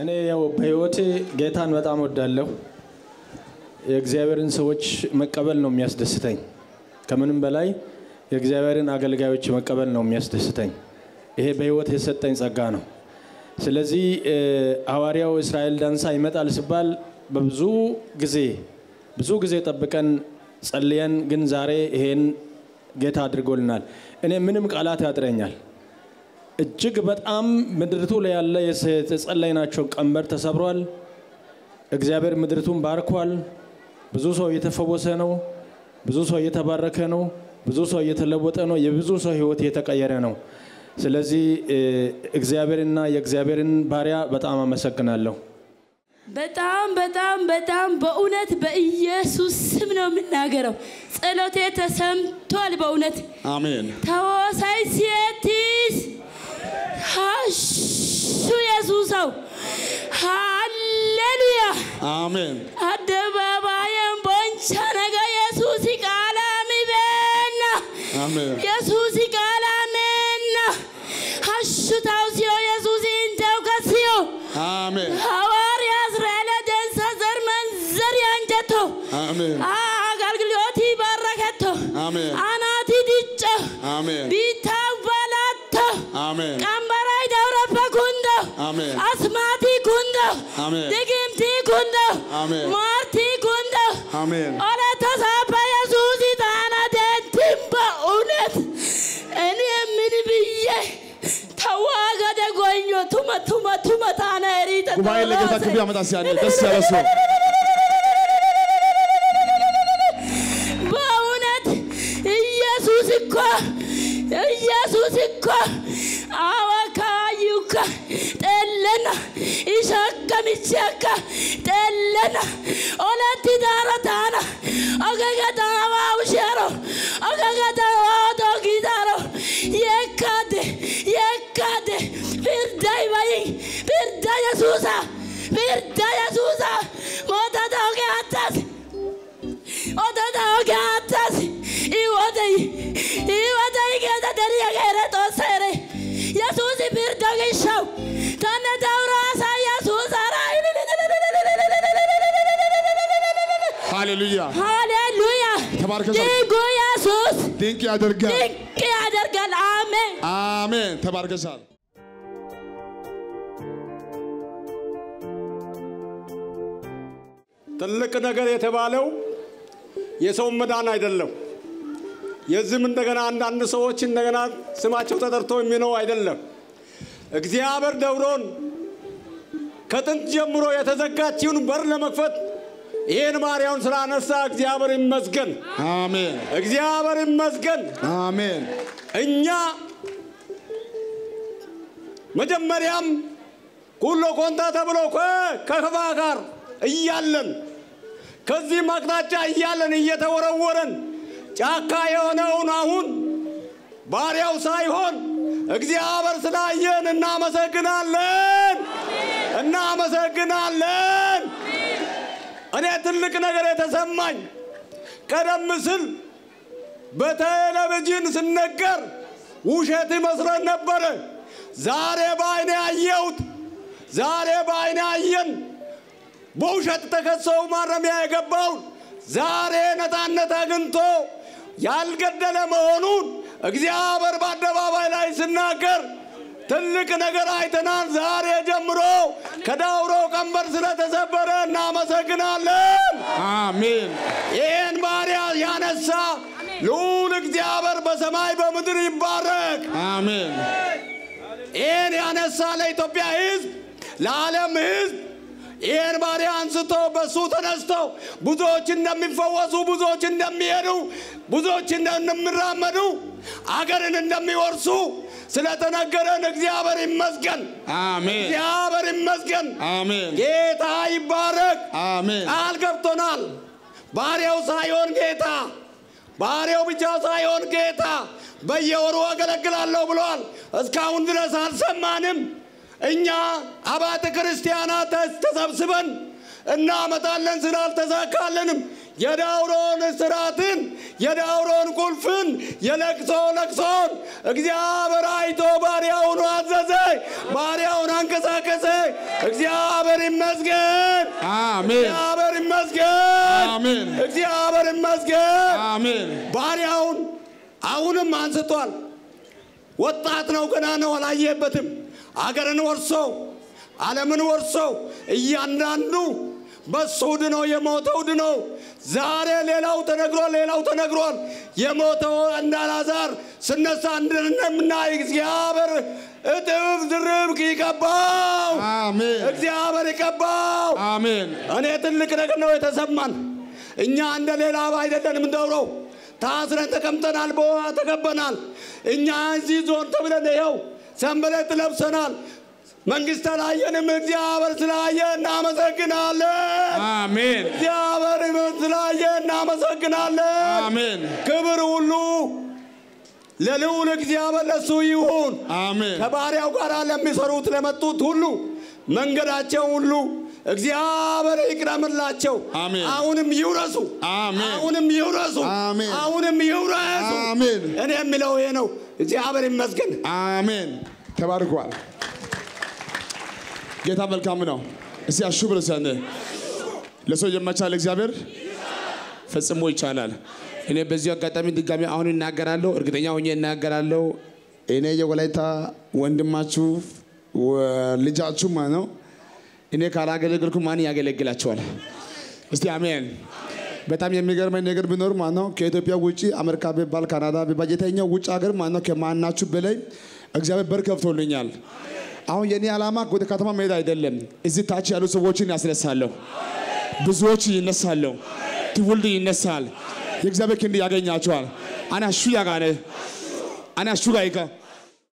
እኔ ያው በህይወቴ ጌታን በጣም ወዳለሁ። የእግዚአብሔርን ሰዎች መቀበል ነው የሚያስደስተኝ። ከምንም በላይ የእግዚአብሔርን አገልጋዮች መቀበል ነው የሚያስደስተኝ። ይሄ በህይወት የሰጠኝ ጸጋ ነው። ስለዚህ ሐዋርያው እስራኤል ዳንሳ ይመጣል ሲባል በብዙ ጊዜ ብዙ ጊዜ ጠብቀን ጸልየን፣ ግን ዛሬ ይሄን ጌታ አድርጎልናል። እኔ ምንም ቃላት ያጥረኛል። እጅግ በጣም ምድርቱ ላይ ያለ የተጸለይናቸው ቀንበር ተሰብሯል። እግዚአብሔር ምድርቱን ባርኳል። ብዙ ሰው እየተፈወሰ ነው። ብዙ ሰው እየተባረከ ነው። ብዙ ሰው እየተለወጠ ነው። የብዙ ሰው ህይወት እየተቀየረ ነው። ስለዚህ እግዚአብሔርና የእግዚአብሔርን ባሪያ በጣም አመሰግናለሁ። በጣም በጣም በጣም በእውነት በኢየሱስ ስም ነው የምናገረው። ጸሎቴ ተሰምቷል። በእውነት አሜን። ተወሳይ ሲየቲስ ሀሹ የሱሰው ሃሌሉያ አሜን። አደባባየን ቦንቻ ነገ የሱስ ቃላሚ ቤና አሜን። የሱስ ቃላሜና ሀሹ ታውሲዮ የሱስ ኢንተው ከሲዮ አሜን። ሐዋርያ እስራኤል ደንሳ ዘር መንዘር ያንጀቶ አሜን። አገልግሎት ባረከቶ አሜን። አናቲ ድጮ አሜን። ቢታ ባላቶ አሜን። ቀንበራይ ደውረፈ ኩንዶ አሜን። አስማቲ ኩንዶ አሜን። ድግምቲ ኩንዶ አሜን። ማርቲ ኩንዶ አሜን። ኦለተ ሳባ የሱስ ታና ደንትን በእውነት እኔ ምን ብዬ ተዋገደ ጎኞ ቱመ ቱመ ቱመ ታና ሪተ ጉባኤ ለጌታ ክብር ያመጣ ሲያለ ደስ ያለ ሰው በእውነት ኢየሱስ እኮ ኢየሱስ እኮ አወካዩከ ጠለና ኢሸከምቼከ ጠለና ኦለቲ ዳረታና ኦገገዳዋ ውሸሮ ኦገገዳዋ ዶጊዳሮ የካደ የካደ ፍርዳይ በይ ፍርዳ የሱሳ ፍርዳ የሱሳ ሞታ ዳውጌ አታስ odota ogaatas iwodey iwodey geeda deriya geere xoosseere yesuusi pirdo gishaw tanne dawraasa yesuusara ሃሌሉያ ሃሌሉያ ተባርከ ድንቁ ኢየሱስ ድንቅ ያደርጋል። ድንቅ ያደርጋል አሜን አሜን። ተባርከሻል። ትልቅ ነገር የተባለው የሰውን መዳን አይደለም። የዚህም እንደገና አንዳንድ ሰዎች እንደገና ስማቸው ተጠርቶ የሚነው አይደለም። እግዚአብሔር ደብሮን ከጥንት ጀምሮ የተዘጋችውን በር ለመክፈት ይህን ባሪያውን ስላነሳ እግዚአብሔር ይመስገን፣ አሜን። እግዚአብሔር ይመስገን። አሜን። እኛ መጀመሪያም ኩሎ ኮንታ ተብሎ ከ- ከከፋ ጋር እያለን ከዚህም አቅጣጫ እያለን እየተወረወረን ጫካ የሆነውን አሁን ባሪያው ሳይሆን እግዚአብሔር ስላየን እናመሰግናለን፣ እናመሰግናለን። እኔ ትልቅ ነገር የተሰማኝ ቀደም ሲል በቴሌቪዥን ስነገር ውሸት ይመስለን ነበረ። ዛሬ በአይኔ አየሁት። ዛሬ በአይኔ አየን። በውሸት ተከሰው ማረሚያ የገባውን ዛሬ ነፃነት አግኝቶ ያልገደለ መሆኑን እግዚአብሔር በአደባባይ ላይ ሲናገር ትልቅ ነገር አይተናል። ዛሬ ጀምሮ ከዳውሮ ቀንበር ስለተሰበረ እናመሰግናለን። አሜን። ይህን ባሪያ ያነሳ ልዑል እግዚአብሔር በሰማይ በምድር ይባረክ። አሜን። ይህን ያነሳ ለኢትዮጵያ ሕዝብ ለዓለም ሕዝብ ይህን ባሪያ አንስቶ በሱ ተነስተው ብዙዎች እንደሚፈወሱ፣ ብዙዎች እንደሚሄዱ፣ ብዙዎች እንደሚራመዱ፣ አገርን እንደሚወርሱ ስለተነገረን እግዚአብሔር ይመስገን፣ አሜን። እግዚአብሔር ይመስገን። አሜን። ጌታ ይባረክ። አሜን። ቃል ገብቶናል። ባሪያው ሳይሆን ጌታ ባሪያው ብቻ ሳይሆን ጌታ በየወሩ አገለግላለሁ ብሏል። እስካሁን ድረስ አልሰማንም። እኛ አባተ ክርስቲያናት ተሰብስበን እናመጣለን ስላልተሳካልንም የዳውሮን እስራትን የዳውሮን ቁልፍን የለቅሶ ለቅሶን እግዚአብሔር አይቶ ባሪያውን አዘዘ፣ ባሪያውን አንቀሳቀሰ። እግዚአብሔር ይመስገን፣ አሜን እግዚአብሔር ይመስገን፣ አሜን እግዚአብሔር ይመስገን። አሜን ባሪያውን አሁንም አንስቷል። ወጣት ነው፣ ገና ነው፣ አላየበትም። አገርን ወርሶ ዓለምን ወርሶ እያንዳንዱ በሱ ድኖ የሞተው ድኖ ዛሬ ሌላው ተነግሯል፣ ሌላው ተነግሯል። የሞተው እንደ አልዓዛር ስነሳ እንደምናይ እግዚአብሔር እጥፍ ድርብ ይቀባው፣ አሜን እግዚአብሔር ይቀባው። አሜን እኔ ትልቅ ነገር ነው የተሰማን። እኛ እንደ ሌላ አይደለንም። እንደውረው ታስረን ተቀምጠናል፣ በውሃ ተከበናል። እኛ እዚህ ዞን ተብለን ይኸው ሰንበሌጥ ለብሰናል። መንግስት አላየንም። እግዚአብሔር ስላየ እናመሰግናለን። አሜን እግዚአብሔር ስላየ እናመሰግናለን። አሜን ክብር ሁሉ ለልዑል እግዚአብሔር ለሱ ይሁን። አሜን ከባሪያው ጋር ለሚሰሩት ለመጡት ሁሉ መንገዳቸው ሁሉ እግዚአብሔር ይቅረምላቸው። አሜን። አሁንም ይውረሱ። አሜን። አሁንም ይውረሱ። አሜን። አሁንም ይውረሱ። አሜን። እኔ የሚለው ይሄ ነው። እግዚአብሔር ይመስገን። አሜን ተባርኳል። ጌታ መልካም ነው። እስቲ አሹ ብሎ ሲያነ ለሰው የማይቻል እግዚአብሔር ፈጽሞ ይቻላል። እኔ በዚሁ አጋጣሚ ድጋሚ አሁን እናገራለሁ፣ እርግጠኛ ሆኜ እናገራለሁ። እኔ የወላይታ ወንድማችሁ ወ- ልጃችሁ ማለት ነው። እኔ ካላገለገልኩ ማን ያገለግላቸዋል? እስቲ አሜን። በጣም የሚገርመኝ ነገር ቢኖር ማለት ነው ከኢትዮጵያ ውጭ አሜሪካ ቢባል ካናዳ ቢባል የተኛው ውጭ ሀገር ማለት ነው ከማናችሁ በላይ እግዚአብሔር በር ከፍቶልኛል። አሁን የኔ ዓላማ ወደ ከተማ መሄድ አይደለም። እዚህ ታች ያሉ ሰዎችን ያስነሳለሁ። ብዙዎች ይነሳሉ። ትውልድ ይነሳል። የእግዚአብሔር ክንድ ያገኛቸዋል። አና ሹ ያጋነ አና ሹ ጋይካ